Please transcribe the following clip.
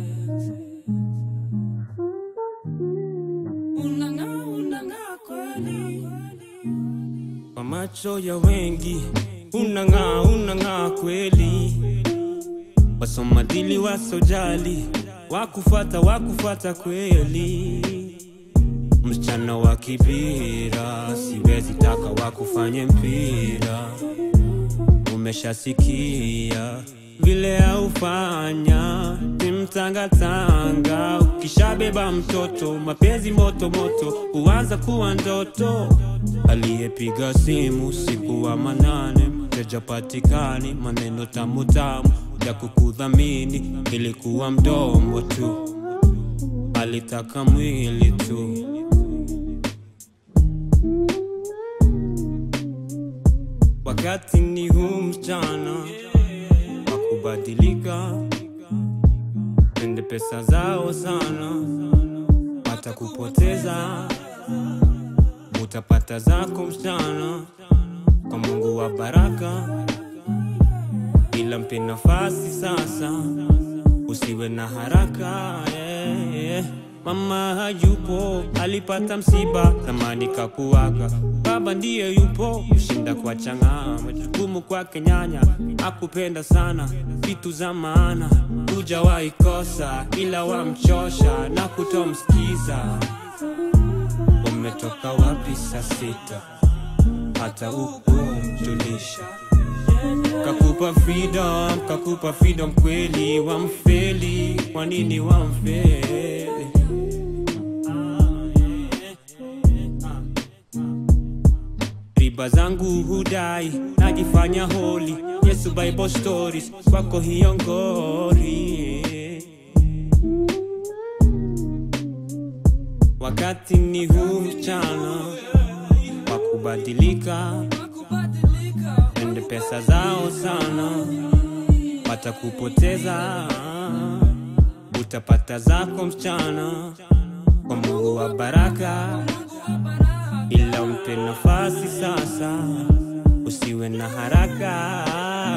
Unang'aa, unang'aa kweli. Kwa macho ya wengi unang'aa, unang'aa kweli. Wasomadili wasojali wakufata, wakufata kweli. Msichana wa kibira, siwezi taka wakufanye mpira. Umeshasikia vile aufanya timtangatanga, ukishabeba mtoto mapenzi moto moto huanza kuwa ndoto. Aliyepiga simu usiku wa manane, mteja patikani, maneno tamu tamu ya kukudhamini, ilikuwa mdomo tu, alitaka mwili tu. Wakati ni huu mchana wa kubadilika, pende pesa zao sana, watakupoteza. Utapata zako mchana kwa Mungu wa baraka, ila mpe nafasi sasa, usiwe na haraka yeah, yeah. Mama hayupo, alipata msiba, zamani kakuaga. Baba ndiye yupo, kushinda kwa chang'aa, majukumu kwake nyanya, akupenda sana, vitu za maana hujawahi kosa, ila wamchosha na kutomsikiza. Umetoka wapi saa sita, hata hukumjulisha Kakupa freedom, kakupa freedom kweli, wamfeli, kwa nini wamfeli? Riba zangu hudai, najifanya holi, Yesu Bible stories, kwako hiyo ngori. Wakati ni huu mchana wa kubadilika, ende pesa zao sana, watakupoteza. Utapata zako mchana kwa Mungu wa baraka, ila umpe nafasi sasa, usiwe na haraka.